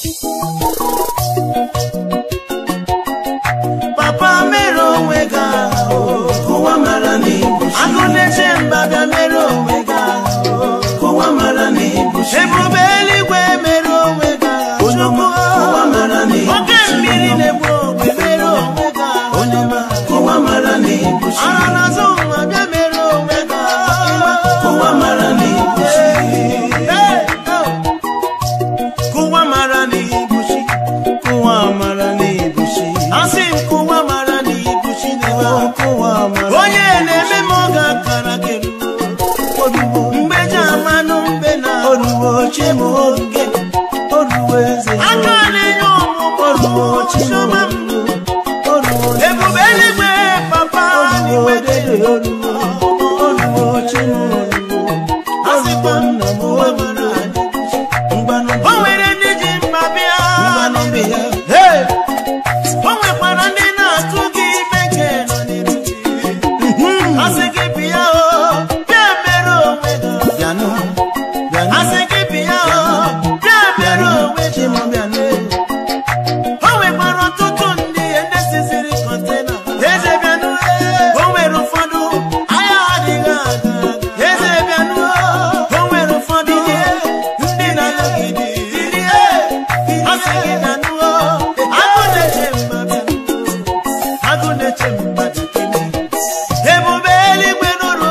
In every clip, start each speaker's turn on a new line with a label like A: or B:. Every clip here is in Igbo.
A: papa mere onwe gị ahụ
B: Ụwa mara na ibuchi.
A: agụ na-eche mba bịa mere onwe gị ahụ
B: Ụwa mara na ibuchi.
A: ebube eluigwe mere onwe gị ahụ
B: Onye ọma, ụwa mara na
A: oke
B: ibuchi.
A: mmiri na-egbu ogbe mere onwe gị ahụ
B: Onye ọma, ụwa mara na ibuchi.
A: ara n'azụ nwa bịa mere onwe gị ahụ
B: Ụwa mara na ibuchi.
A: Hey, oh. kụwa mara n'ibuchi
B: Ụwa mara na ibuchi.
A: asị m kụwa mara n'ibuchi n'ebe a.
B: Ụwa mara
A: onye na-eme m oge akara keruo
B: oruwo.
A: mgbe ji amanụ mbe na
B: Oruwo chi m oge. Oruwo eze m.
A: aka na-enye
B: Oruwo chi m
A: ọmụmụ m
B: Oruwo
A: ebube eluigwe papa
B: Oruwo
A: n'igwe
B: dede oruwo. Oruwo chi m oruwo.
A: asịkwa m
B: Nna m
A: kụwa
B: oruwo.
A: mara n'ibuchi
B: Mgbanụ
A: o nwere ndị ji mma bịa
B: mmanụ bi ya.
A: Hey! o nwekwara ndị na-atụ gị ime nke nọ n'iru gị asị gị bịa o bịa mere onwe gị
B: Bịanụ. Bịanụ.
A: asị gị bịa o bịa mere onwe
B: Chi
A: gị
B: m bịanụ.
A: o nwekwara ọtụtụ ndị ndị siziri kọntena eze bịanụ o nwere ụfọdụ anya adịghị aga eze bịanụ o nwere ụfọdụ ndị na-anọgide asị gị bịanụ agụ na-eche mmadụ agụ na-eche mmadụ kene ebube eluigwe nụrụ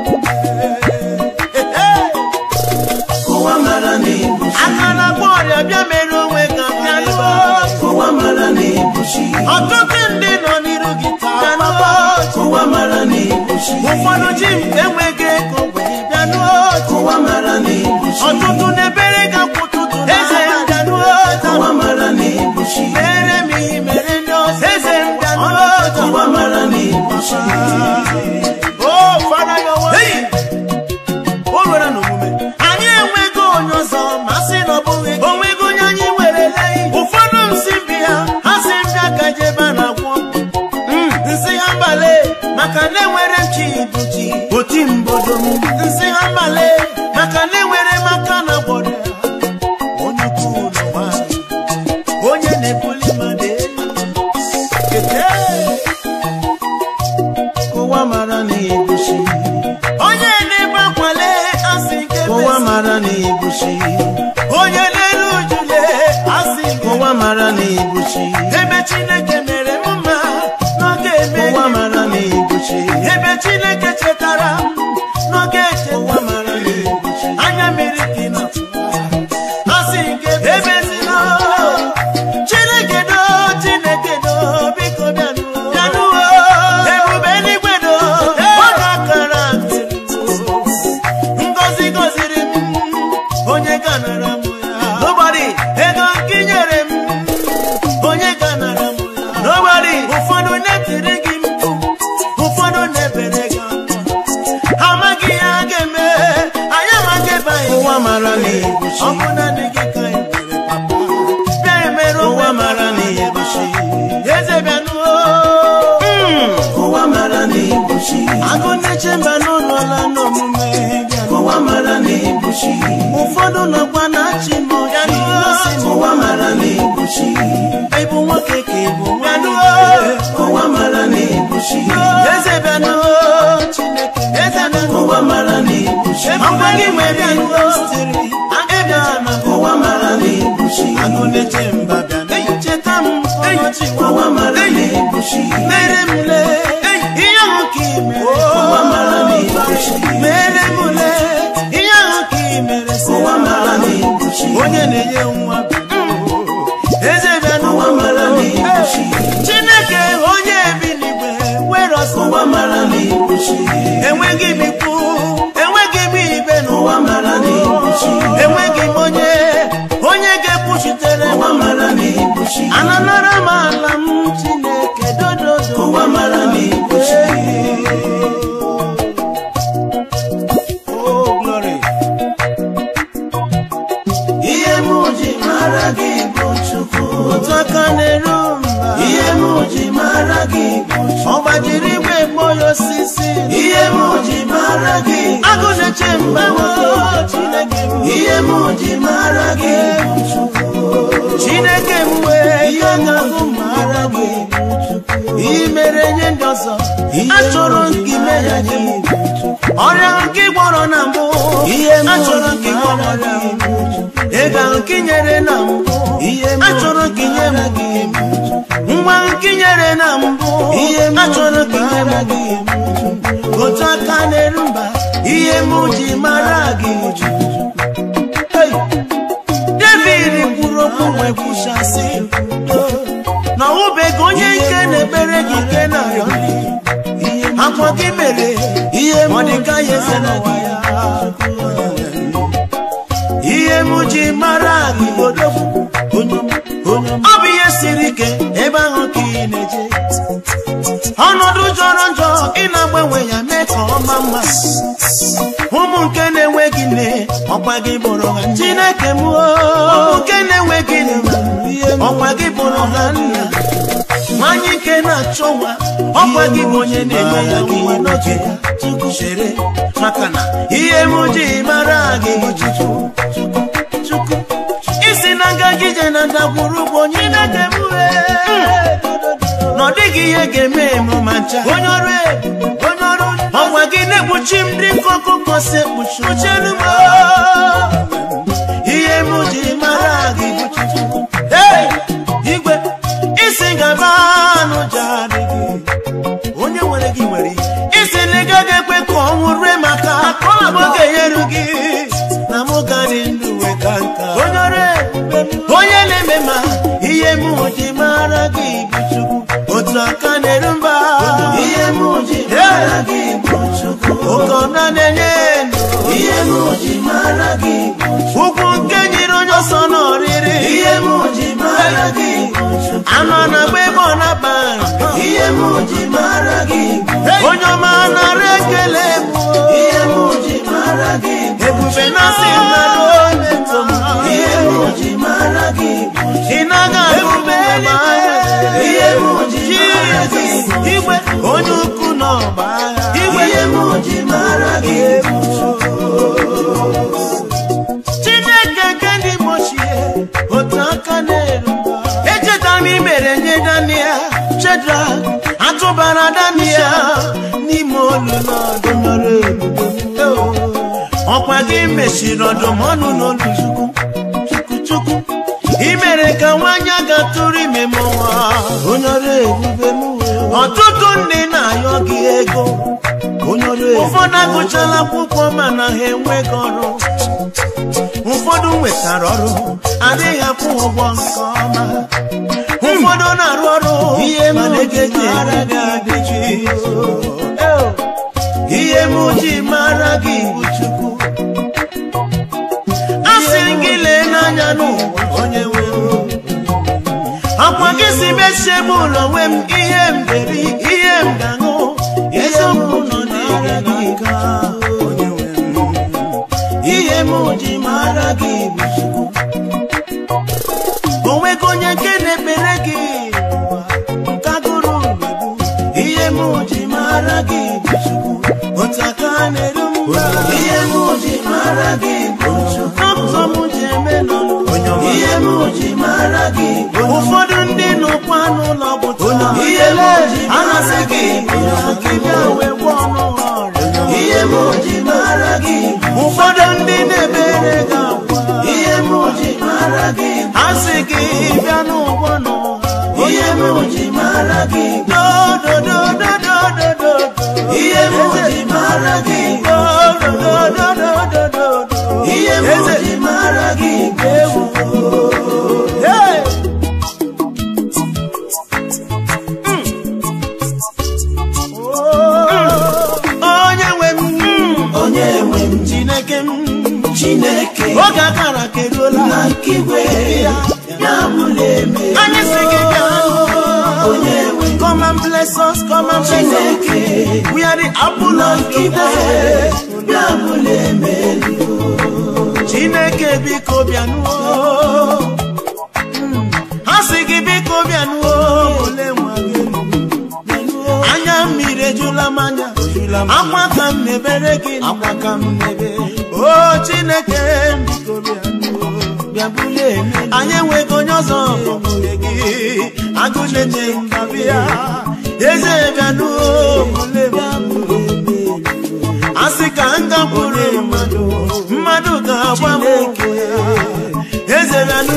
B: Ụwa mara na ibuchi.
A: aka na-agba ọrịa bịa mere onwe ka bịanụ
B: Ụwa mara na ibuchi.
A: ọtụtụ ndị nọ n'iru gị taa papa
B: Ụwa mara na ibuchi.
A: ụfọdụ ji m enweghị ego wee bịanụ
B: Ụwa mara na ibuchi.
A: ọtụtụ na-ebere gị akwa ụtụtụ eze m bịanụ
B: Ụwa mara na ibuchi.
A: mere m ihe mere ndị ọzọ eze m bịanụ
B: Ụwa mara na ibuchi.
A: Oh, Father, your word. O nwere n'omume. anyị enweghị onye ọzọ ma sị na ọ bụghị gị. onweghị onye anyị werele ụfọdụ nsị bịa ha sị bịa ka jebe na agwọ nsị ha mbale maka na enwere m chi bụ chi oti mbodo m nsị ha mbale maka na enwere m aka na gbọdọ ya onye ukwu n'ụwa onye na-ebuli mmadụ elu Kete.
B: Ụwa mara na ibuchi.
A: onye na-ebe akwale asị nke
B: Ụwa
A: besi.
B: mara na ibuchi.
A: onye na-eru ujule asị nke
B: Ụwa mara na ibuchi.
A: ebe chineke mere m mma n'oge eme
B: Ụwa mara na ibuchi.
A: ebe chineke chetara m n'oge
B: Ụwa
A: echeta
B: mara na ibuchi.
A: anya mmiri dị na asị nke ebezina chineke do chineke do biko bịanụ bịanụ ebube eluigwe do ọ ga-akara ntị ngozi goziri m onye ganara m ya nobody ego nke i nyere m onye ganara m ya nobody ụfọdụ na-etiri gị mkpu ụfọdụ na-ebere gị akwa amaghị ihe a ga-eme anyị amaghị ebe anyị
B: Ụwa mara na ibuchi.
A: ọ bụ naanị gị ka anyị nwere papa bịa emere onwe
B: Ụwa
A: gị
B: mara na
A: ebe
B: ibuchi.
A: a. eze bịanụ
B: Ụwa mara na ibuchi.
A: agụ na-eche mba n'ụlọ la n'omume bịanụ
B: Ụwa mara na ibuchi.
A: ụfọdụ nọkwa na-achị m ọchị masị m
B: Ụwa mara na ibuchi.
A: ịbụ nwoke ka ịbụ nwanụ
B: Ụwa mara na ibuchi.
A: eze bịanụ chineke eze bịanụ
B: Ụwa mara na ibuchi.
A: ọgwa gị nwe bịanụ ebe a na
B: Ụwa mara na ibuchi.
A: agụ na-eche mba bịanụ cheta m ọchị
B: Ụwa mara na ibuchi.
A: mere m le ihe ahụ ka ị mere
B: Ụwa mara na ibuchi.
A: mere m le ihe ahụ ka ị mere sị
B: Ụwa mara na ibuchi.
A: onye na-enye nwa eze bịanụ
B: Ụwa mara na ibuchi.
A: chineke onye bi n'igwe were ọsọ
B: Ụwa mara na ibuchi.
A: enweghị m ikwu enweghị m ibe
B: Ụwa
A: n'ụwa
B: mara na ibuchi.
A: enweghị m onye onye ga-ekwuchitere m
B: Ụwa mara na ibuchi.
A: ananara m ala m chineke dododo
B: Ụwa mara na ibuchi.
A: Oh, glory.
B: Ihe m ji mara gị bụ Chukwu.
A: otu aka na-eru mba
B: Ihe m ji mara gị bụ Chukwu.
A: ọ gbajiri igwe kpọya osisi
B: Ihe m ji mara gị
A: agụ na-eche mgbanwe chineke bụ
B: Ihe m ji mara gị bụ Chukwu.
A: chi achọrọ nke ime ya nye m ọrịa nke ị gwọrọ na mbụ
B: Ihe m
A: achọrọ nke ị gwọrọ
B: mara
A: na
B: gị
A: mbụ ego ahụ nke ị nyere na mbụ
B: Ihe m
A: achọrọ ka inye m
B: mara gị
A: nwa nke ị nyere na mbụ
B: Ihe m
A: achọrọ ka inye m
B: mara gị
A: otu aka na-eru mba ihe m ji mara gị Hey! David kwuru okwu wee kwuchasị na ọwụbeghị onye nke na-ekpere gị nke na-arịọ nri akwa gị mere
B: ihe m
A: Mọdekai eze n'ụwa ya ihe m ji mara gị odogwu
B: onye onye
A: ọ bụ ihe siri ike ebe ahụ ka ị na-eje ọnọdụ jọrọ njọ ị na-agbanwe ya mee ka ọ maa mma ụmụ nke na-enweghị nne ọkwa gị bụrụ ha nne.
B: Chineke m o
A: ụmụ nke na-enweghị nne
B: ihe m
A: ọkwa gị bụrụ ha nna nwanyị nke na-achọ nwa ọkwa gị bụ onye na-enye ya nwa n'oge ya
B: Chukwu
A: chere maka na ihe m ji mara gị bụ Chukwu
B: Chukwu
A: isi na ngaji je na ndagwurugwu onye na-ege m na ọ dịghị ihe ga-eme m ma ncha onye ọrụ ebube, onye ọrụ ọnwa gị na-ekpuchi m dị ka ọkụkọ si ekpuchi kpuchielu m ihe m ji mara gị bụ Chukwu Hey! igwe isi ngaba anụ jarị gị onye nwere gị nwere ihe isi na ị gaghị ekwe ka ọnwụ rue maka akọlabụ ga-enyeru gị na mụ ga dị ndụ wee ka nka onye ọrụ ebube m, onye na-eme ma ihe m ji mara gị bụ Chukwu otu aka na-eru mba
B: ihe m ji mara gị bụ Chukwu
A: oke ọna na-enye ndụ
B: ihe m ji mara gị bụ
A: ugwu nke nyere onye ọsọ n'ọrịrị
B: ihe m ji mara gị bụ Chukwu
A: anụ na-agba ebe ọ na-aba
B: ihe m ji mara gị bụ
A: onye ọma nara ekele m
B: ihe m ji mara gị bụ
A: ebube na-asị mmadụ onye ntọ m
B: ihe m ji mara gị bụ
A: ị naghị ebube ma
B: ihe m ji mara gị bụ
A: igwe onye ukwu n'ọgba agha igwe
B: ihe m ji mara gị bụ
A: chineke nke ndị gbochie otu aka na-eru echetara m imere nye daniel chedra atụbara daniel n'ime olu n'ọdụmọrụ ebube ọkwa gị mechiri ọdụm ọnụ n'olu chukwu chukwu chukwu imere ka nwanyị aga tụrụ ime m nwa
B: onye ọrụ ebube m
A: ọtụtụ ndị na-ayọ gị ego
B: onye ọrụ ebube
A: ụfọdụ agụchala akwụkwọ mana ha enweghị ọrụ ụfọdụ nwetara ọrụ adịghị akwụ ụgwọ nke ọma ụfọdụ na-arụ ọrụ
B: ihe m
A: mana ego
B: ji
A: eji
B: mara
A: ere
B: gị
A: gị
B: bụ
A: adịghị ihe m ji mara gị bụ Chukwu a sị m gị lee n'anya n'ụwa onye nwe akwa gị si mechie m ụlọ nwe m ihe m deri ihe m ga-aṅụ eziokwu nọ n'ire n'aka onye nwe m
B: ihe m ji mara gị bụ Chukwu
A: onwego onye nke na-ekpere gị n'ụwa nke agụrụ na-egbu
B: ihe m ji mara gị bụ Chukwu
A: otu aka na-eru mba
B: ihe m ji mara gị bụ Chukwu
A: dọkịta m ji eme n'ọnụ
B: ihe m ji mara gị bụ
A: ụfọdụ ndị nọkwa n'ụlọ ọgwụ taa
B: ihe m ji
A: a
B: mara
A: na-asị
B: gị
A: gị
B: bụ
A: ka ị bịa wee gwọọ ọnụ ha ọrịa
B: ihe m ji mara gị bụ
A: ụfọdụ ndị na-ebere gị akwa
B: ihe m ji mara gị bụ
A: a sị gị bịa n'ụgwọ n'ụha
B: ihe m ji mara gị bụ
A: dododododododo
B: ihe m ji mara gị bụ
A: dodododododo
B: ihe m ji mara gị bụ
A: Hey! onye nwe m
B: onye nwe m
A: chineke m
B: Chineke
A: oge akara keruola
B: na nke igwe ya bụla eme
A: anyị si gị gaa
B: onye nwe m
A: come and bless us come and bless us
B: Chineke
A: we are the apple
B: na
A: of
B: nke
A: your
B: igwe
A: eye
B: ya bụla eme
A: chineke biko bịanụọ ha si gị biko bịanụọ ole nwa gị anya mmiri ejula m anya akwa ka m na-ebere gị akwa ka m na-ebe o chineke biko bịanụọ
B: bịa bụla eme
A: anyị enweghị onye ọzọ onwe gị agụ na-enye mbabịa eze bịanụ asị ka m gakwuru mmadụ mmadụ ga-agba m okwu ya eze bịanụ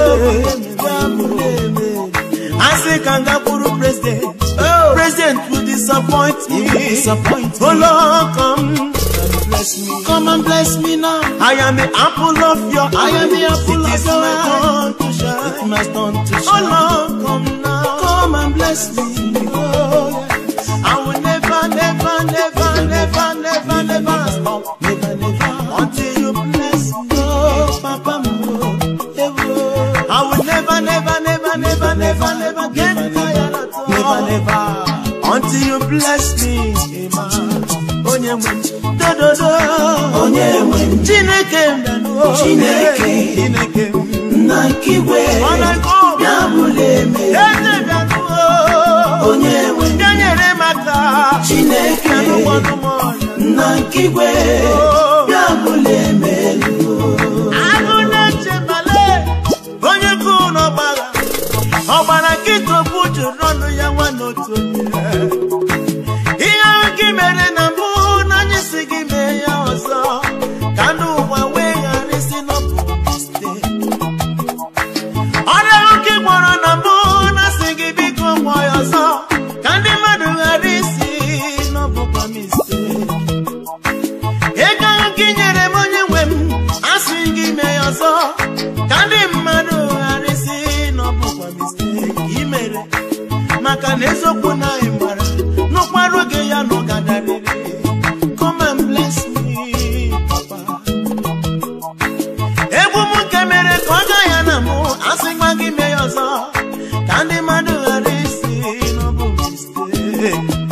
A: asị ka m gakwuru president president will disappoint me oh lord come
B: Come and bless me now.
A: I am the apple of your
B: I am the apple
A: It
B: of
A: is
B: your
A: my
B: eye.
A: turn to
B: It's
A: shine.
B: my turn to
A: Oh
B: shine.
A: Lord, come now.
B: Come and bless me. Oh, yes.
A: I will never, never, never, never, never, never stop
B: Never, never.
A: until you bless me.
B: Oh, Papa, Mo. Eh, oh.
A: I will never, never, never, never, never, never get tired at all.
B: Never, never.
A: Until you bless me. Amen. Onye nwe m. Do, do, do.
B: Onye nwe m.
A: Chineke m bịanụ.
B: Chineke.
A: Chineke m.
B: Nna nke igwe.
A: Ọ na-agụ.
B: Ya bụla eme.
A: Eze bịanụ.
B: Onye nwe m.
A: Bịa nyere m aka.
B: Chineke.
A: Bịanụ gbanụ m ọnya.
B: Nna nke igwe. Ya bụla eme.
A: agụ na-eche mbale onye kụ n'ọgbara ọgbara nkịta okwu jụrụ ọnụ ya nwa n'otu onye ihe ahụ gị mere na mbụ na anyị si gị mee ya ọzọ ka ndị ụwa wee ghara isi n'ọbụ mistake ọrịa ahụ gị gwọrọ na mbụ na si gị biko gwọ ya ọzọ ka ndị mmadụ ghara isi n'ọbụkwa mistake ego ahụ gị nyere m onye nwe m asị gị mee ya ọzọ ka ndị mmadụ ghara isi n'ọbụkwa mistake i mere maka na eziokwu na anyị mara n'ụkpara oge ya nọ gadarịrị come and bless me papa egwu m nke mere ka ọ gaa ya na mụ asị gwa gị mee ya ọzọ ka ndị mmadụ ghara isi n'ọbụ mistake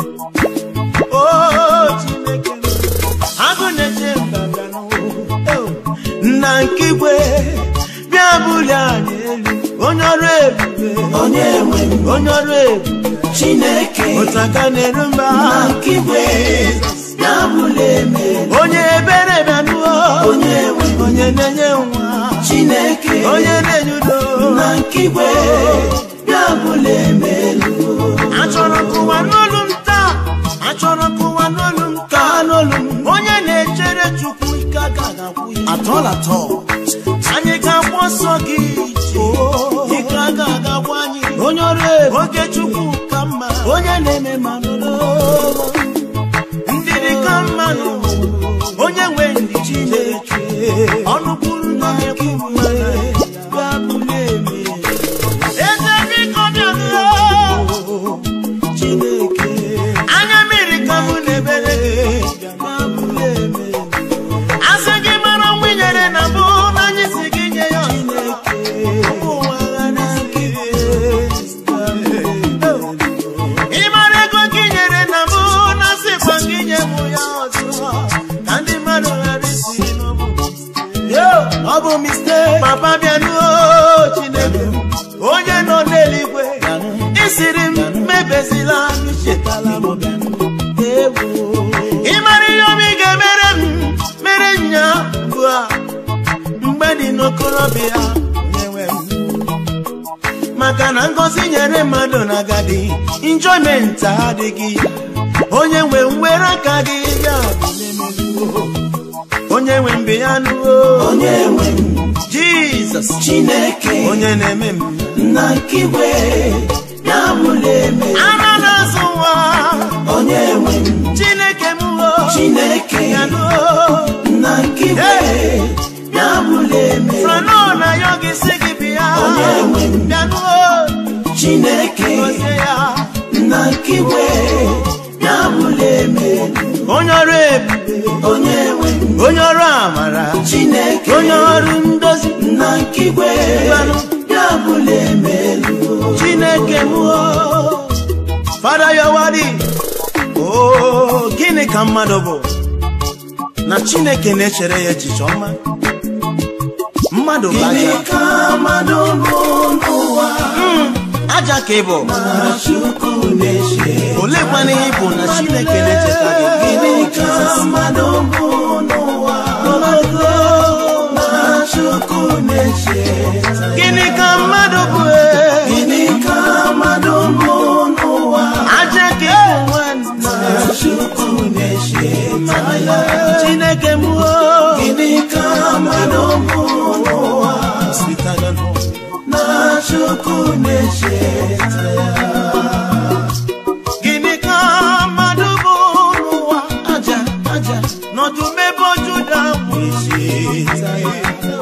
A: Oh, Chineke m, agụ na-eche mba bịa n'ụwa. nna nke igwe bịa bulie anyị elu onye ọrụ ebube
B: Onye nwe m.
A: onye ọrụ ebube
B: Chineke.
A: ụtaka na-eru mba
B: Nna nke igwe. Ya bụla eme.
A: onye ebere bịa nụọ
B: Onye nwe m.
A: onye na-enye nwa
B: Chineke.
A: onye na-enye udo
B: Nna nke igwe. Ya bụla eme.
A: achọrọ ka ụwa n'olu m taa achọrọ ka ụwa n'olu m taa n'olu m onye na-echere chukwu ike agaghị agwụ ya
B: Atọl atọl.
A: anyị ga-agba ọsọ gị ije ike agaghị agwụ anyị
B: Onye ọrụ ebube.
A: oge chukwu ka mma
B: Onye na-eme mmanụ.
A: ndidi ka mma n'ụwa onye nwe ndị chineke ọnụ kwuru na ekwu mma
B: Ya bụla eme.
A: eze biko bịanụ
B: Chineke.
A: anya mmiri ka mụ na-ebere gị
B: Ya bụla eme.
A: asị gị mara nwa i nyere na mbụ na anyị si gị nye ya ọzọ. Ụmụ ụwa ghara isi ị mara ego gị nyere na mbụ na sịkwa gị nye mụ ya ọzọ ka ndị mmadụ ghara isi n'ọbụ
B: Yo, ọ bụ mistake.
A: papa bịanuo chineke onye nọ n'eluigwe isiri m mebezila m chetala m bịanụ
B: Ewo.
A: ị mara ihe obi ga-emere m mere nya bụ a mgbe dị n'okorobịa onyenwe m maka na ngọzi nyere mmadụ na agadi enjoyment adịghị onye nwe m were aka gị bịa bilemeluo onye nwe mbe ya nụo
B: Onye nwe m.
A: jizọs
B: Chineke.
A: onye na-eme m
B: Nna nke igwe. Ya bụla eme.
A: ara na-azụ nwa
B: Onye nwe m.
A: chineke m o
B: Chineke.
A: ya nụo
B: Nna nke igwe. Ya bụla eme.
A: frano na ya ọ ga-esi gị bịa
B: Onye nwe m.
A: bịanụo
B: Chineke.
A: gọzie ya
B: Nna nke igwe. Ya bụla eme.
A: onye ọrụ ebube
B: Onye nwe m.
A: onye ọrụ amara
B: Chineke.
A: onye ọrụ ndozi
B: Nna nke igwe.
A: Mmanụ.
B: Ya bụla eme.
A: chineke m o fada yawari o gịnị ka mmadụ bụ na chineke na-echere ya echiche ọma mmadụ bụ
B: Gịnị
A: aja
B: ka mmadụ bụ n'ụwa?
A: Mm, aja ka ị bụ
B: Na Chukwu na-eche.
A: olekwana ihe ị bụ na chineke na-echeta gị
B: Gịnị ka mmadụ bụ n'ụwa? Na Chukwu na-eche.
A: gịnị ka mmadụ bụ e?
B: Gịnị ka mmadụ bụ n'ụwa?
A: aja
B: na-echeta ya
A: gịnị ka mmadụ bụ n'ụwa
B: aja aja
A: n'ọdụm ebe juda bụ
B: na-echeta ya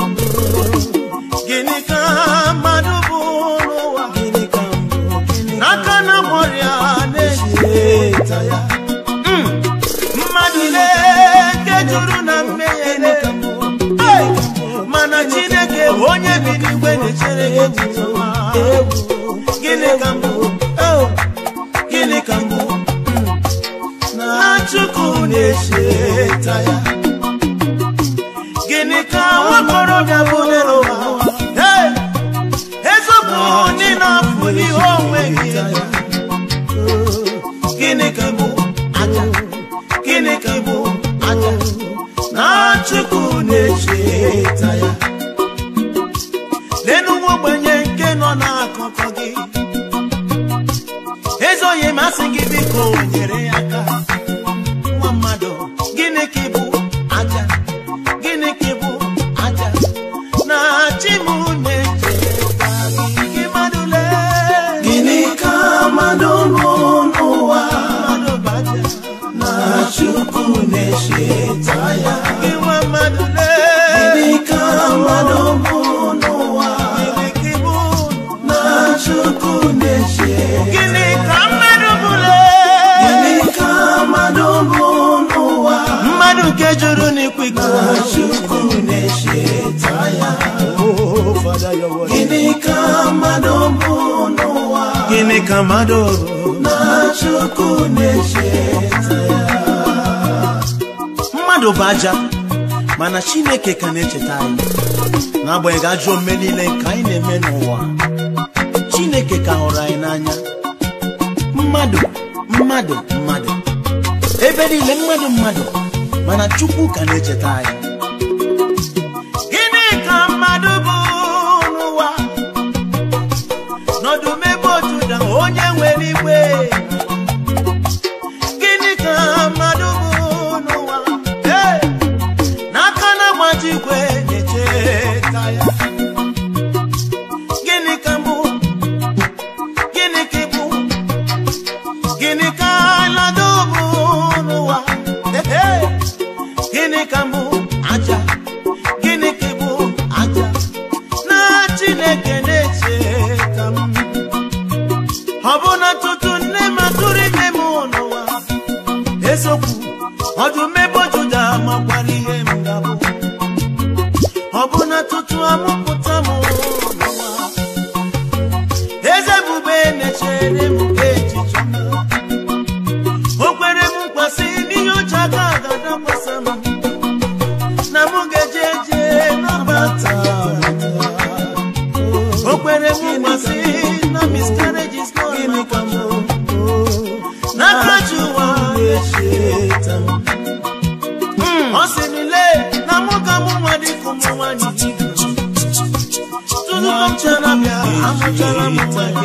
A: gịnị ka mmadụ bụ n'ụwa
B: gịnị ka mbụ gịnị ka
A: n'aka na mọrịa na-eji
B: na-echeta ya
A: Mm. mmadụ na-eke juru na mmehie Hey! mana chineke bụ onye bi n'igwe na-echere gị echiche ọma. gịnị ka mbụ Oh! gịnị ka mbụ na chukwu na-echeta ya gịnị ka nwakorobịa bụ n'ụwa Hey! eziokwu ndị na-afụ ihe onwe gị gịnị ka bụ aja gịnị ka bụ aja na chukwu na-echeta ya lenu nwa ogbenye nke nọ n'akụkụ gị ezoghị masị gị biko nyere ya aka nwa mmadụ gịnị ka bụ aja gịnị ka bụ aja na chi m na-echeta gị gị mmadụ lee
B: gịnị ka mmadụ bụ n'ụwa
A: mmadụ bụ aja
B: na chukwu na-echeta ya
A: gị nwa mmadụ lee
B: gịnị ka mmadụ bụ n'ụwa
A: gịnị ka bụ
B: na chukwu na-echeta
A: gịnị ka mmadụ bụle
B: gịnị ka mmadụ bụ n'ụwa
A: mmadụ nke jụrụ n'ikwigo
B: na chukwu na-echeta ya gịnị ka mmadụ bụ n'ụwa
A: gịnị ka mmadụ
B: na chukwu na-echeta ya
A: mmadụ bụ aja mana chineke ka na-echeta anyị n'agbanyeghị ajọ omume niile nke anyị na-eme n'ụwa chineke ka hụrụ anyị n'anya mmadụ mmadụ mmadụ ebe niile mmadụ mmadụ mana chukwu ka na-echeta anyị gịnị ka mmadụ bụ n'ụwa n'ọdụmebe ojuda onye nwere igwe gịnị ka mmadụ bụ n'ụwa Ee, n'aka na-agbaji igwe na-echeta ya gịnị ka mbụ gịnị ka ịbụ gịnị ka alado bụ n'ụwa Ee, gịnị ka mbụ aja gịnị ka ịbụ aja na chineke na-echeta m ọ bụ na tutu nne m atụrụ ime m n'ụwa eziokwu ọdụm ebe juda makwara ihe m ga-abụ ọ bụ na tutu amụpụta m n'ụwa eze bube na-echere m echiche ọma. o kwere m mkpasị n'ihe oche aka ga-adakwasa m na m ga-eje eje n'ọbata o kwere m mkpasị na miscarriage is not my portion. n'aka ji ụwa
B: na-echeta m
A: ọ sị nile na mụ ka mụ nwa dịka ụmụ nwanyị tutu m chara bịa amụchara m nwa gị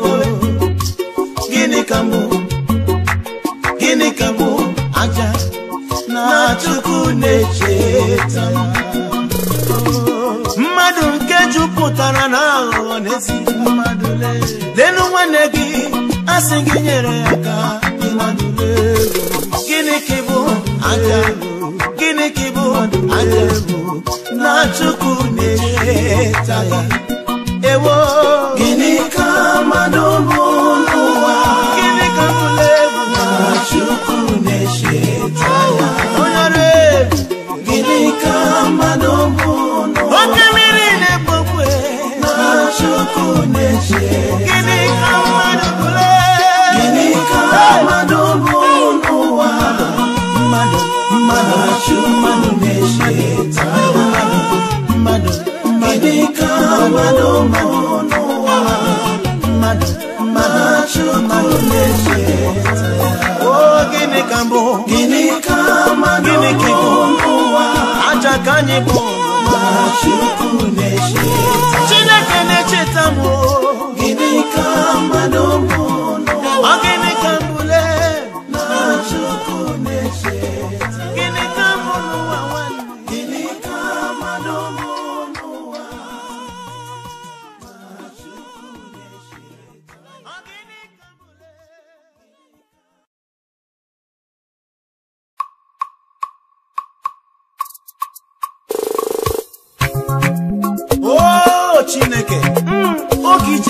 A: gịnị ka mbụ gịnị ka mbụ aja na chukwu na-echeta m mmadụ nke jupụtara na aghụghọ n'ezi mmadụ lee lenu nwanne gị asị gị nyere ya aka mmadụ lee gịnị ka ịbụ aja gịnị ka ịbụ aja na chukwu na-echeta ya ewo
B: gịnị ka mmadụ bụ n'ụwa
A: gịnị ka mbụle
B: na chukwu na-echeta ya
A: onye ọrụ ebu
B: gịnị ka mmadụ bụ n'ụwa
A: oke mmiri na-ekpokwe
B: na chukwu na-echeta
A: gịnị ka mmadụ bụle
B: gịnị ka mmadụ bụ n'ụwa
A: mmadụ
B: na chukwu na-echeta ya
A: mmadụ
B: gịnị ka mmadụ bụ n'ụwa
A: mmadụ
B: na chukwu na-echeta ya
A: o gịnị ka mbụ
B: gịnị ka mmadụ
A: Gịnị ka
B: bụ
A: ịbụ?
B: n'ụwa
A: aja ka anyị bụ
B: na chukwu na-echeta
A: chineke na-echeta m o.
B: gịnị ka mmadụ bụ n'ụwa
A: ọ gịnị ka mbụle
B: na chukwu na-echeta
A: gịnị ka mbụ n'ụwa nwanne
B: gịnị ka mmadụ bụ n'ụwa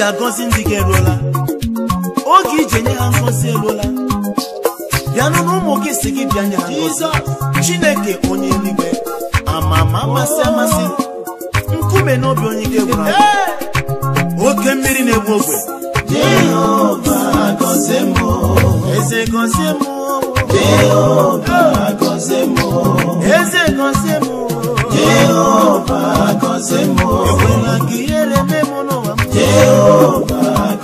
A: agọzi ndị gị eruola oge ije nye ha ngọzi eruola bịanụ na ụmụ gị si gị bịa nye ha ngọzi chineke onye eluigwe ama ma amasị amasị nkume n'obi onye gị gwara oke mmiri na-egbu ogwe
B: Jehova gọzie m
A: eze gọzie m
B: Jehova gọzie m
A: eze gọzie m
B: Jehova gọzie m
A: ekwela ka ihere mee m n'ụwa m
B: Jehova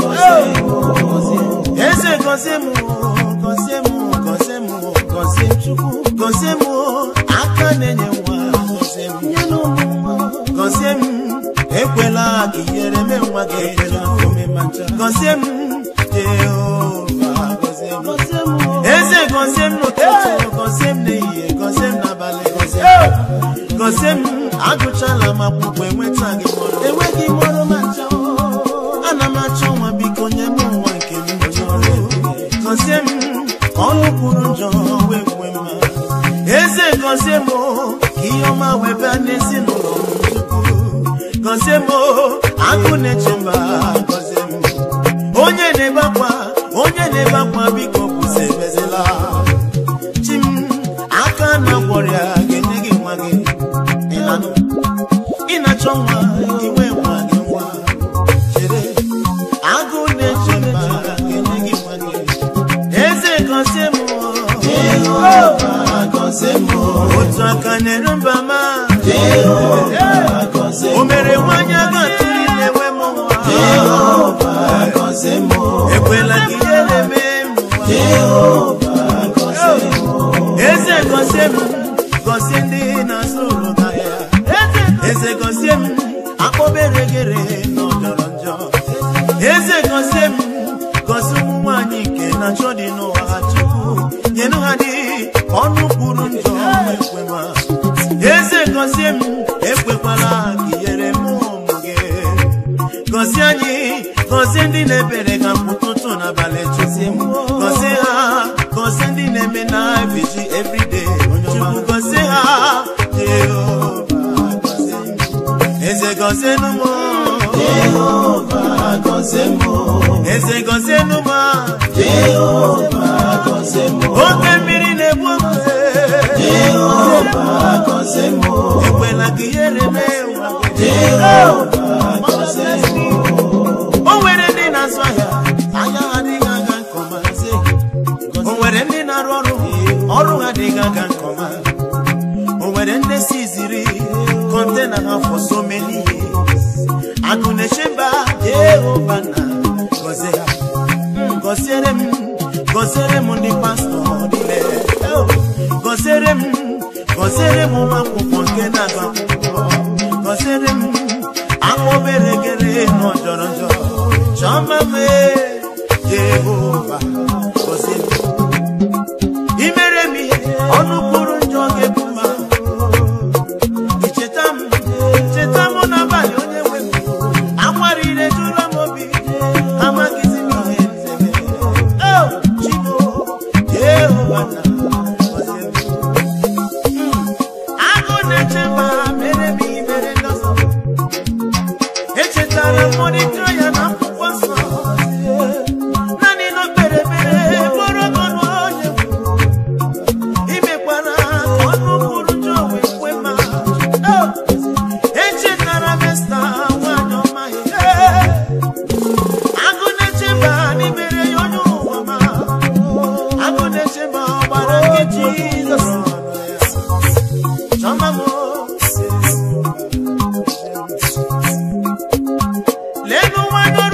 B: gọzie m
A: eze gọzie m gọzie m gọzie m gọzie m chukwu gọzie m aka na-enye nwa gọzie m
B: Nyenu m nwa
A: gọzie m ekwela ka ihere mee nwa gị
B: ekwela ka o mee ma ncha
A: gọzie m jehova gọzie m
B: gọzie m
A: eze gọzie m n'ụtụtụ gọzie m n'ehihie gọzie m n'abalị gọzie m gọzie m agụchala m akwụkwọ enweta gị mọrọ
B: enweghị m ọrụ ma ncha
A: ana m achọ nwa biko nye m nwa nke m chọrọ gọzie m ka ọnụ kwuru njọ wee kwe mma eze gọzie m ka ihe ọma wee bịa n'ezinụlọ m chukwu gọzie m agụ na-eche mba gọzie m onye na-ebe akwa onye na-ebe akwa biko bụzi ebezela chi m aka na gwọrịa ga-enye gị nwa gị ịnanụ ị na-achọ nwa iwe nwa gị nwa chere agụ na-eche mba ga-enye gị nwa gị eze gọzie m
B: Jehova gọzie m
A: otu aka na-eru mba ma
B: Jehova gọzie
A: o
B: m
A: mere nwanyị aga tụrụ na-enwe m nwa
B: Jehova gọzie m
A: ekwela ka ihere mee m nwa
B: Jehova gọzie m
A: eze gọzie m gọzie ndị na-azụ ụlọ n'ahịa eze gọzie m akpọbere gere na ọjọrọ njọ eze gọzie m gọzie ụmụ nwanyị nke na njọ dị n'ụwa ha chukwu nyenụ ha dị ọnụ kwuru njọ ekwe ma eze gọzie m ekwekwala ka ihere m ụmụ gị gọzie anyị gọzie ndị na-ebere ka ụtụtụ n'abalị chụzie m gọzie ha gọzie ndị na-eme na ebiji everyday chukwu gọzie ha jehova gọzie m. eze gọzie nụ m
B: Jehova gọzie m
A: eze gọzie nụ m
B: Jehova gọzie m
A: oke mmiri na-egbu ogwe
B: Jehova gọzie m
A: ekwela ka ihere mee ụwa
B: Jehova gọzie m
A: o nwere ndị na-azụ ahịa ahịa ha adịghị aga nke ọma o nwere ndị na-arụ ọrụ ọrụ ha adịghị aga nke ọma o nwere ndị si ziri kọntena ha for so many years akụ na-eche mba jehova na gọzie ha Mm, gọziere m gọziere m ndị pastọ niile Oh, gọziere m gọziere m ụmụ akwụkwọ nke na-agụ akwụkwọ gọziere m akpọbere gere na ọjọrọ njọ chọma mee jehova gọzie m imere m ihe ọnụ kwuru njọ ga-ebu ma icheta m cheta m n'abalị onye nwe m akwarire jụla m obi amaghịzi m ihe nzeme o chimo jehova na gọzie m agụ na-eche mba mere m ihe mere ndị ọzọ echetara m mọdịka ya na akwụkwọ nsọ naanị na o kpere ekpere bụrụ ọgọnụ onye imekwara ka ọnụ kwuru njọ wee kwe ma Oh! echetara m esta nwanyị ọma ya agụ na-eche mba n'imere ya onye ụwa ma agụ na-eche mba ọ gbara nkịtị Jizọs Chọma m leenụ nwanyị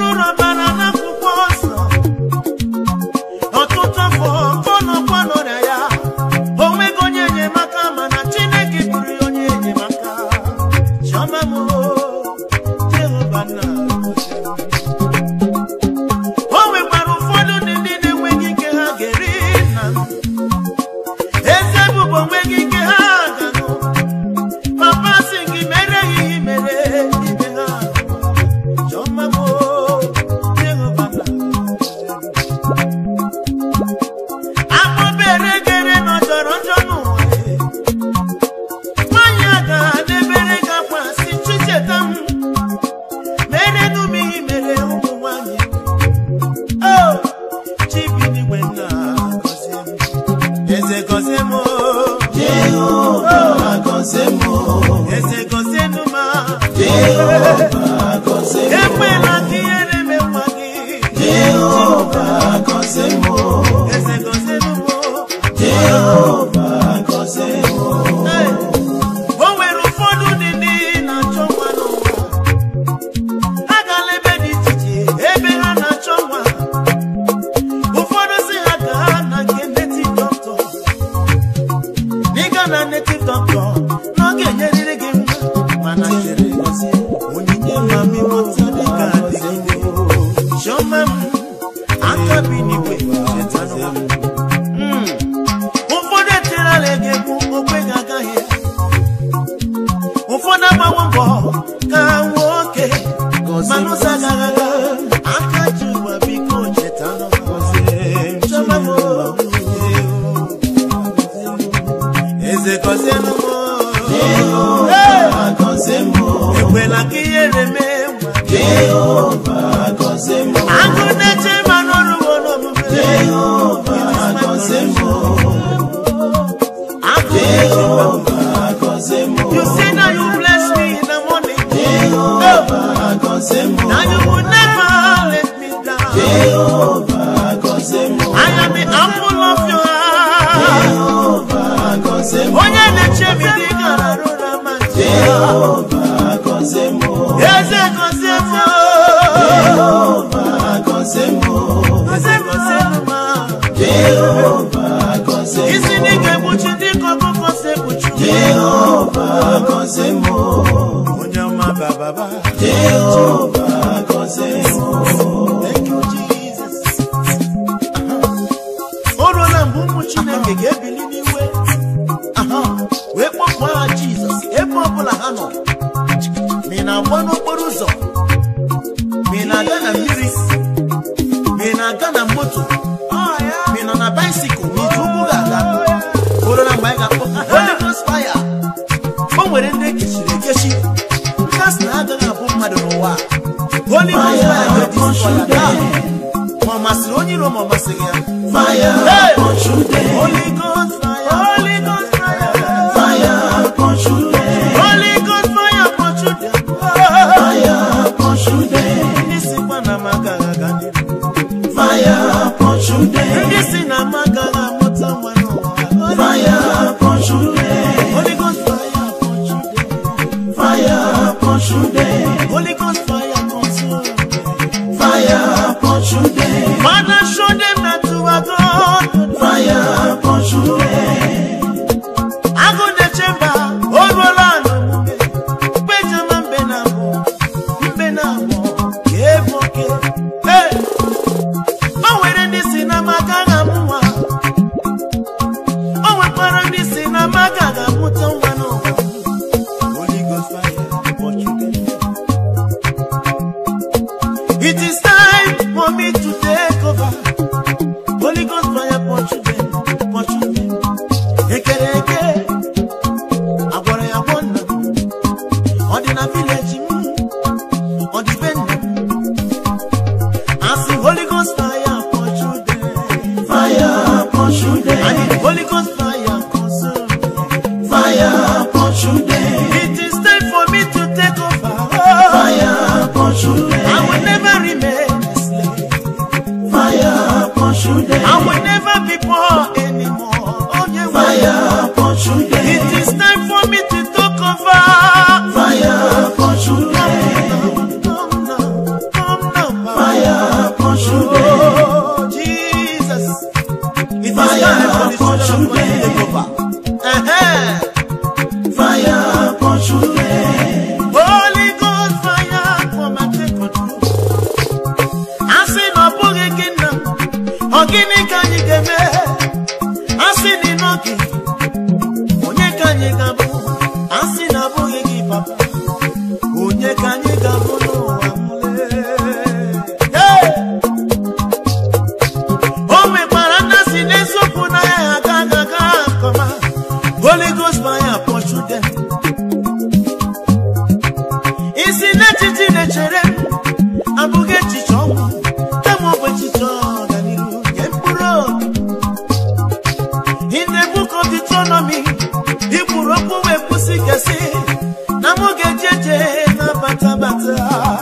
B: Jehova gọzie m
A: agụ na-eche ma n'ọrụwo n'omume
B: Jehova gọzie m
A: agụ
B: Jehova gọzie m
A: you say na you bless me in the morning
B: Jehova gọzie m
A: na you will never let me down
B: Jehova gọzie m
A: I am the apple of your eye
B: Jehova gọzie m
A: onye na-eche m dị gara rụra ma nche
B: Jehova gọzie m
A: eze gozie m
B: Jehova gọzie m
A: eze gozie m ma
B: Jehova gọzie m
A: isi ndị ga-egbuchi ndị ka ọkụkọ si egbuchi
B: Jehova gọzie m
A: onye ọma bababa
B: Jehova gọzie m
A: Thank you, Jesus. o ruola mgbe ụmụ chineke ga-ebili n'iwe aha, wee kpọpụ aha jizọs ebe ọbụla ha nọ ma ị na-agba n'okporo ụzọ ma ị na-aga na mmiri ma ị na-aga na moto ma ị nọ na baisikụl ma iji ụkwụ ga-aga o ruola mgbe anyị ga-akpọ Holy Ghost fire o nwere ndị ekechiri ekechi ndị a sị na ha agaghị abụ mmadụ n'ụwa a. Holy Ghost fire ga-edestroy ya taa. ma ọ masịrị onye iro ma ọ masịghị ya
B: Fire
A: Hey!
B: control them
A: Holy Ghost fire, Holy Ghost fire,
B: Fire control them
A: Holy Ghost fire, kpọchu dem.
B: Fire control them
A: Ndị sikwa na m agaghị aga n'ihu.
B: Fire control them
A: Ndị si na m agaghị amụta nwa n'ụwa.
B: Fire control them
A: Holy Ghost fire, kpọchu dem.
B: Fire control them
A: Holy Ghost fire, console them.
B: Fire control them
A: Father, show them that you are God.
B: Fire control them
A: Agụ na-eche mba, o ruola n'omume. Mkpejama mbe na abụọ, mbe na abụọ, ka ebu oke. Hey! O nwere ndị si na m agaghị amụ nwa. O nwekwara ndị si na m agaghị amụta nwa n'ụwa. Holy Ghost fire, watch you get. It is time for me to take over. Holy Ghost fire, watch you get, watch you get. Ekere eke, agwara ya gwọ nna m. Ọ dị na vileji m, ọ dị be nna m. Asị Holy Ghost fire control them.
B: Fire control
A: I
B: them
A: need Holy Ghost fire consume them.
B: Fire control them
A: It is time for me to take over.
B: Fire control
A: I
B: them
A: will never remain a slave.
B: Fire control them
A: I will never be poor anymore. Oh, yeah,
B: Fire control
A: It
B: them
A: is time for me to take over.
B: Fire control them
A: Come now, come now,
B: Fire control them
A: Oh, Jesus. It is
B: Fire
A: time for the children of God to
B: control
A: take over. Uh-huh.
B: Fire control them
A: Holy Ghost fire, come and take control. Asị na ọ bụghị gị nna m, ọ gịnị ka anyị ga-eme? Asị na ị nọghị, onye ka anyị ga-abụ? Asị na ọ bụghị gị papa, onye ka anyị ga-abụ n'ụwa mle? Hey! O nwekwara ndị si n'eziokwu na ya aga aga aga nkọma. Holy Ghost fire pursue them. isi n'echiche na-echere m abụghị echiche ọnwụ kama ọ bụ echiche ọganihu nye mkpụrụ obi in the book of Deuteronomy ikwuru okwu wee kwụsị gasị na mụ ga-eje eje na batabata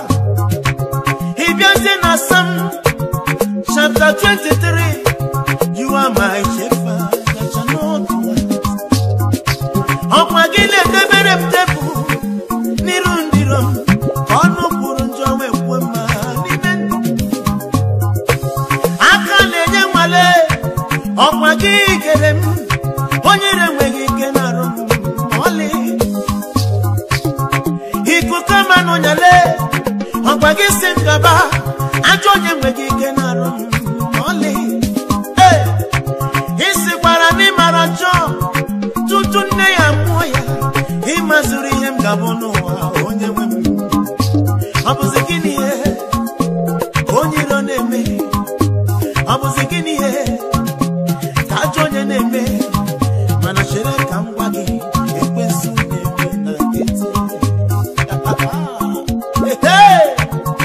A: ịbịazie na Psalm chapter 23 you are my shepherd I shall not want. ọkwa gị na-edebere m tebụl n'iru ndị iro m ka ọnụ kwuru njọ wee kwuo mma n'ime ndụ aka na-enye nwale ọkwa gị kere m onye ire enweghị ike na-arụ m ma ọlị ikuku ama n'ụnyale ọkwa gị si m gaba ajọ onye enweghị ike na-arụ m ma ọlị ee isikwara n'ịmara njọ tutu nne ya mụọ ya ịmaziri ihe m ga-abụ n'ụwa onye nwe m ọ bụzi gịnị ihe ka onye iro na-eme ọ bụzi gịnị ihe ka ajọ onye na-eme mana chere ka m gwa gị ekwensu na-eme na nkịtị Hey!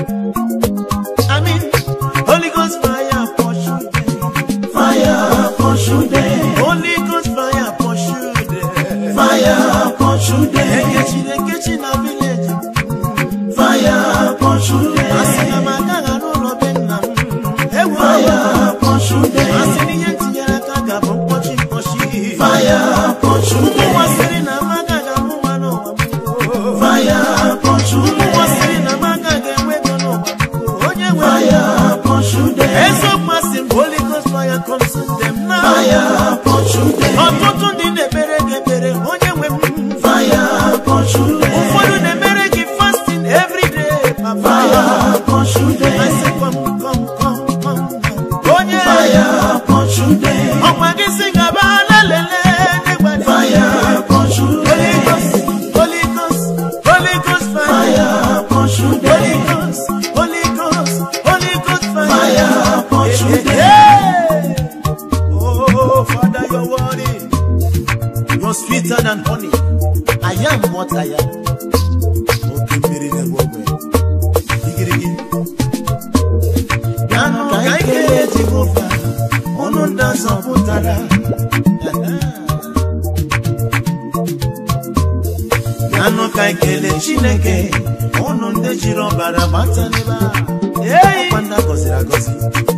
A: fire consume them now.
B: Fire pursue them.
A: ọtụtụ ndị na-ekpere gị ekpere onye nwe m
B: Fire pursue
A: ụfọdụ
B: them.
A: na-emere gị fasting every day papa
B: Fire pursue
A: I say
B: them.
A: come come come come onye
B: Fire pursue them.
A: ọkwa gị si gaba lelele n'ịgbade
B: Fire pursue
A: Holy
B: them.
A: Ghost Holy Ghost Holy Ghost fire
B: Fire pursue
A: Holy
B: them.
A: Ghost Holy Ghost Holy Ghost fire
B: Fire pursue them.
A: Hey! Oh, Father, you're worthy. You're sweeter than honey. I am what I am. Okay, mmiri na-egbu ogbe. Igirigi. Bịanụ ka anyị kelee Jehova, ọnụ ndị azọpụtara. Bịanụ ka anyị kelee Chineke, ọnụ ndị jiri ọbara gbata n'ebe a. Ọkwa ndị a gọziri agọzi.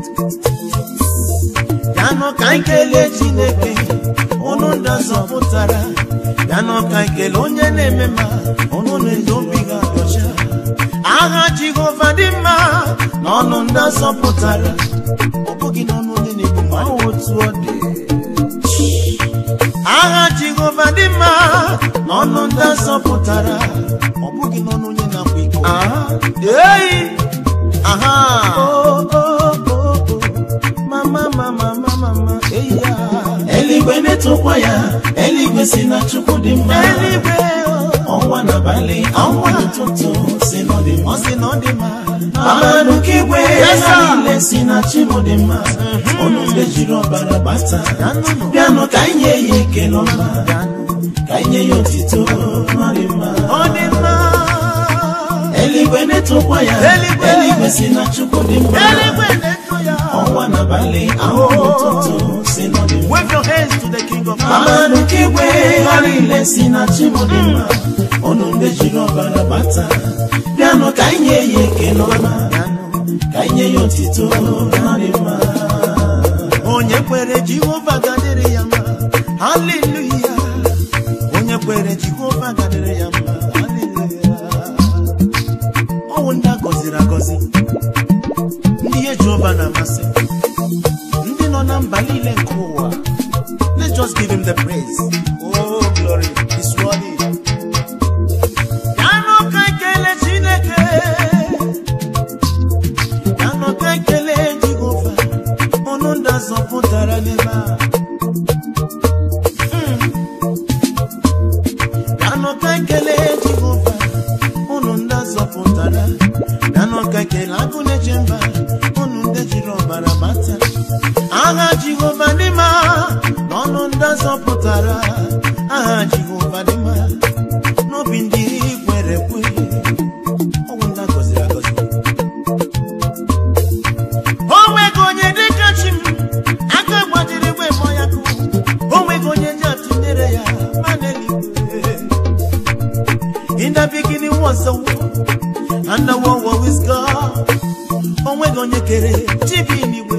A: Bịanụ ka anyị kelee Chineke ụnụ ndị azọpụtara bịanụ ka anyị kelee onye na-eme ma ụnụ na-eji obi ga ọcha agha Jehova dị mma n'ọnụ ndị azọpụtara ọ bụghị n'ọnụ onye na-egbu ma ọ otu ọ dị agha Jehova dị mma n'ọnụ ndị azọpụtara ọ bụghị n'ọnụ onye na-akwa iko ei aha oh, oh, oh, oh. mama mama mama mama eya
B: Eluigwe metụkwa ya, eluigwe si na Chukwu dị mma.
A: eluigwe oh.
B: Ọnwa n'abalị, ọnwa n'ụtụtụ si na ọ dị
A: ọ
B: mma.
A: sị na ọ dị mma
B: Mmadụ ka igwe
A: Yes,
B: ha
A: sir.
B: niile si na chi m dị mma. Ọnụ mgbe jiri ọbara gbata.
A: Bịanụ.
B: Bịanụ ka anyị nye ya ekele ọma.
A: Bịanụ.
B: Ka anyị nye ya otito ọ dị mma.
A: ọ dị mma
B: Eluigwe na-etokwa ya,
A: Eluigwe.
B: eluigwe si na Chukwu dị mma.
A: eluigwe na-eto ya
B: Ọnwa n'abalị, ahụ n'ụtụtụ si na ọ dị mma.
A: wave your hands to the king of kings
B: Mmadụ ka igwe ha niile si na chi m dị mma. Ọnụ mgbe jiri ọbara gbata. Bịanụ ka anyị nye ya ekele ọma.
A: Bịanụ.
B: Ka anyị nye ya otito ọ dị mma.
A: onye kwere jehova gadịrị ya mma haleluya onye kwere jehova gadịrị ya mma haleluya ọwụ ndị a gọziri agọzi ndị ihe jehova na-amasị ndị nọ na mba niile nke ụwa let's just give him the praise oh glory is worthy Bịanụ ka ekele chineke bịanụ ka ekele jehova ọnụ ndị azọpụtara n'ebe a Mm. bịanụ ka ekele jehova ụnụ ndị azọpụtara bịanụ ka ekele agụ na-eche mba ụnụ ndị jiri ọbara bata agha jehova dị mma n'ọnụ ndị azọpụtara agha jehova dị mma n'obi ndị kwere ekwe ọnwụ ndị agọziri agọzi o nweghị onye dịka chi m aka gbajiri igwe mmụọ ya kụ o nweghị onye ji atụnyere ya ma n'eluigwe in the beginning was the word and the word was with God o nweghị onye kere chi bi n'igwe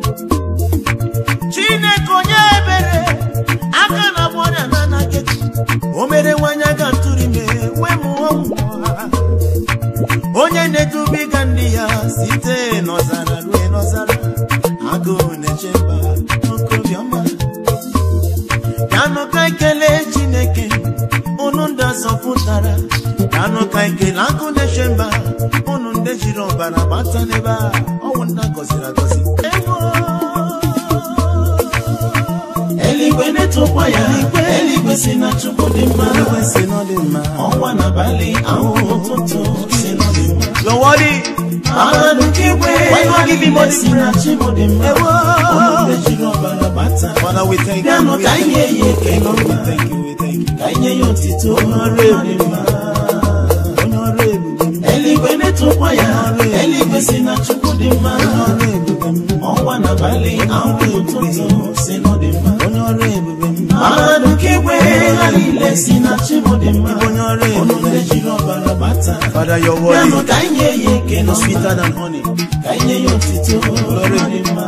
A: chineke onye ebere aka na agba ọrịa na anaghị o mere nwanyị aga tụrụ ime wee mụọ nwa onye na-edubiga ndị ya site n'ọzara ruo n'ọzara agụụ na-eche mba okobiọma bịanụ ka ekele chineke unu ndị azọpụtara bịanụ ka ekele agụ na-eche mba unu ndị jiri ọbara gbata n'ebe a ọnwụ ndị agọziri agọzi Ewo!
B: Eluigwe na-etokwa ya, eluigwe si na Chukwu dị mma.
A: Eluigwe si na ọ dị mma.
B: Ọnwa n'abalị, ahụ ụtụtụ si na ọ dị mma.
A: You're worthy.
B: Mmadụ ka igwe
A: Why you
B: ha
A: give him
B: niile
A: all the
B: si na chi m dị mma.
A: Ewo!
B: Ọnụ mgbe jiri ọbara gbata.
A: Father, we thank you.
B: Bịanụ
A: We
B: ka anyị
A: thank
B: nye
A: you.
B: ya ekele
A: We
B: ọma.
A: thank you. We thank you.
B: Ka anyị nye ya otito
A: Onye ọrụ
B: ọ dị mma.
A: Onye ọrụ ebube.
B: Eluigwe na-etokwa ya, eluigwe si na Chukwu dị mma.
A: Onye ọrụ ebube.
B: Ọnwa n'abalị, ahụ ụtụtụ si na ọ dị mma.
A: Onye ọrụ ebube.
B: Mmadụ ka igwe ha niile si na chi m dị mma.
A: Onye ọrụ
B: Ọnụ
A: ebube.
B: mgbe jiri ọbara gbata.
A: Father, you're
B: Bịanụ
A: worthy.
B: ka anyị nye ya ekele
A: You're
B: ọma.
A: sweeter than honey.
B: Ka anyị nye ya otito ọ dị mma.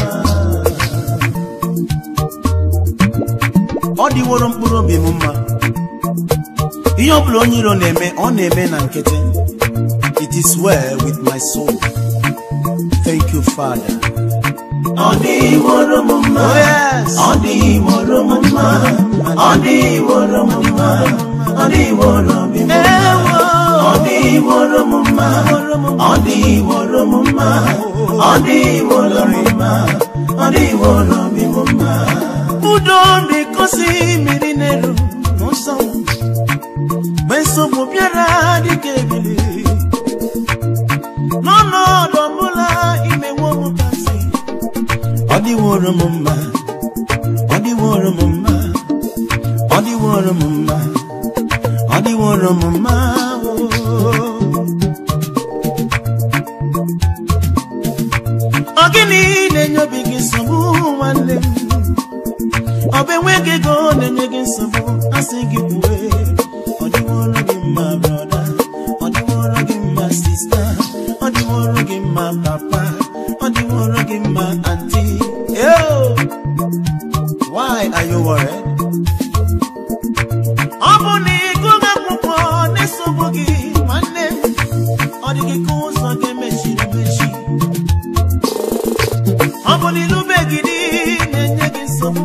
A: ọ dịworo mkpụrụ obi m mma ihe ọ bụla onye iro na-eme ọ na-eme na nkịtị it is well with my soul thank you father
B: ọ dịworo m mma
A: Oh, yes.
B: ọ dịworo m mma ọ dịworo m mma ọ dịworo m mma
A: Ewo.
B: ọ dịworo m mma ọ dịworo m mma ọ dịworo m mma ọ dịworo m mma
A: udo na-ekosi mmiri n'elu n'ụzọ m. mgbe nsogbu bịara dịka ebili n'ọnọdụ ọbụla imewo m kasị ọ dịworo m mma ọ dịworo m mma ọ dịworo m mma ọ dịworo m mma oh. ọ gịnị na-enye obi gị nsogbu nwanne m ọ bụ enweghị ego na-enye gị nsogbu asị gị kwue ọ dịworo gị mma brọda ọ dịworo gị mma sista ọ dịworo gị mma papa ọ dịworo gị mma anti Yo! why are you worried? ọ bụ na ịgụghị akwụkwọ na-esogbu gị nwanne m ọ dị gị ka ụzọ ga-emechiri emechi ọ bụ na ịlụbeghị di na-enye gị nsogbu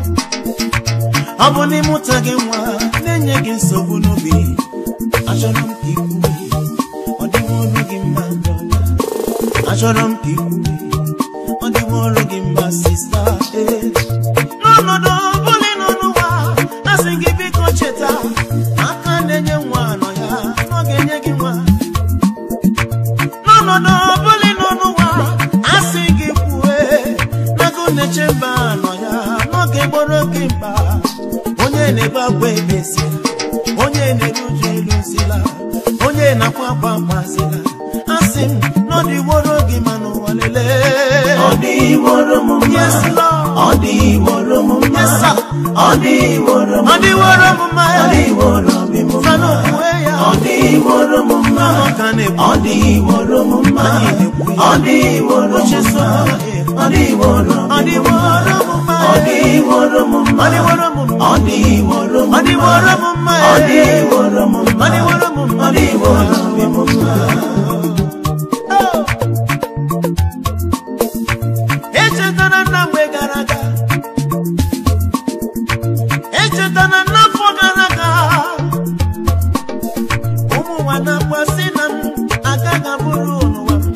A: ọ bụ na ịmụta gị nwa na-enye gị nsogbu n'obi achọrọ m ka ikwuwe ọ dịworo gị mma brọda achọrọ m ka ikwuwe ọ dịworo gị mma sista ee n'ọnọdụ ọbụla ị nọ n'ụwa asị gị biko cheta aka na-enye nwa nọ ya na ọ ga-enye gị nwa n'ọnọdụ ọbụla ị nọ n'ụwa asị gị kwue n'agụ na-eche mba nọ ya n'oge gboro gị mkpa onye na-ebe akwa ebesila onye na-eru uju eluzila onye na-akwa akwa akwazila asị m na ọ dịworo gị ma n'ụwa lelee
B: ọ dịworo m mma
A: Yes, Lord.
B: ọ dịworo m mma
A: Yes, sir.
B: ọ dịworo m
A: ọ dịworo m mma
B: ọ dịworo m mma
A: Fana okwue ya.
B: ọ dịworo m mma
A: Ọ ka na-ekwu.
B: ọ dịworo m mma
A: Anyị na-ekwu ya.
B: ọ dịworo m
A: Uche so
B: mma
A: ya.
B: ọ dịworo m
A: ọ dịworo m mma
B: ọ dịworo m mma
A: ọ dịworo m mma
B: ọ dịworo m
A: ọ dịworo m mma
B: ọ dịworo m mma
A: ọ dịworo m mma
B: ọ dịworo m mma
A: Oh! echetara na mgbe gara aga echetara n'afọ gara aga ụmụ nwa na-akwasị na m agaghị abụrụ n'ụwa m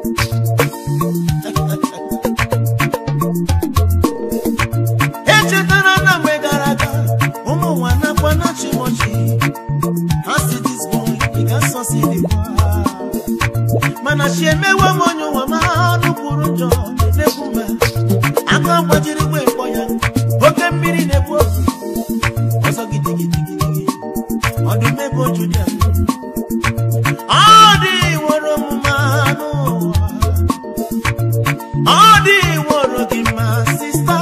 A: echetara na mgbe gara aga ụmụ nwa na-akwa na chimochi ha si this boy ị ga-asọsi dịkwa mana chi emewe m onye ụwa ma anụ kwuru njọ na-ekwu ma aka gbajiri gwe mkpọ ya oke mmiri na-ebu ozu ọzọ gidigidigidigi ọdụm ebe oju dị ya ọ dị woro m mma n'ụwa ọ dị woro gị mma sista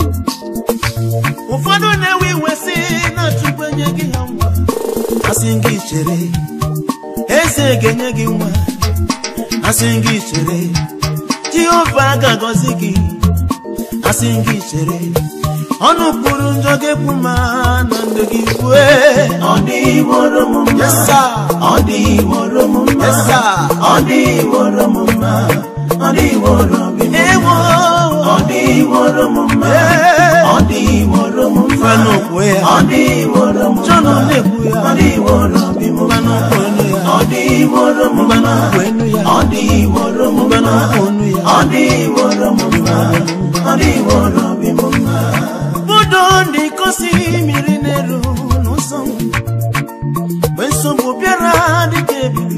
A: ụfọdụ na-ewe iwe si na chukwu enye gị ha nwa asị gị chere eze ga-enye gị nwa asị gị chere jehova ga-agọzi gị asị gị chere ọnụ kwuru njọ ga-ekwu ma na ndụ gị kwue
B: ọ dịworo m mma
A: Yes, sir.
B: ọ dịworo m mma
A: Yes, sir.
B: ọ dịworo m mma ọ dịworo m mma
A: ewo
B: ọ dịworo m mma
A: Ee.
B: ọ dịworo m mma
A: Fana kwue ya.
B: ọ dịworo m
A: John
B: mma
A: na-ekwu ya.
B: ọ dịworo m
A: Mgbanụ
B: mma
A: kwụ enu ya.
B: ọ dịworo m
A: Mgbanụ
B: mma
A: kwụ enu ya.
B: ọ dịworo m
A: Mgbanụ
B: mma
A: kwụ enu ya.
B: ọ dịworo m mma ọ dịworo m mma
A: udo ndị kosi mmiri n'elu n'ụzọ m mgbe nsogbu bịara dịka ebili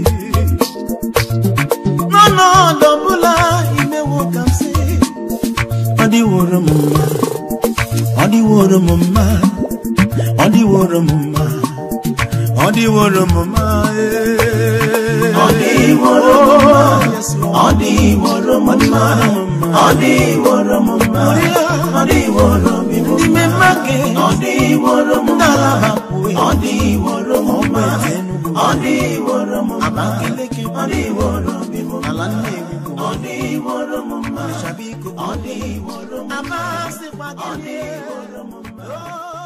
A: n'ọnọdụ ọbụla imewo ka m si ọ dịworo m mma ọ dịworo m mma ọ dịworo m mma ọ dịworo m mma ee.
B: Ọ dịworo m mma.
A: Yes, Lord.
B: ọ dịworo m mma ọ dịworo m mma ọ dịworo m mma
A: n'ime mma gị
B: ọ dịworo m
A: ndị
B: mma
A: alaba kwue
B: ọ dịworo m mma
A: Ọgba Enugu.
B: ọ dịworo m mma
A: Abakaliki
B: ọ dịworo m mma
A: ala Nnewi bụ
B: ọ dịworo m mma
A: Shabiko
B: ọ dịworo m mma
A: amasịkwa
B: ọ
A: gị
B: dịworo m mma
A: Oh.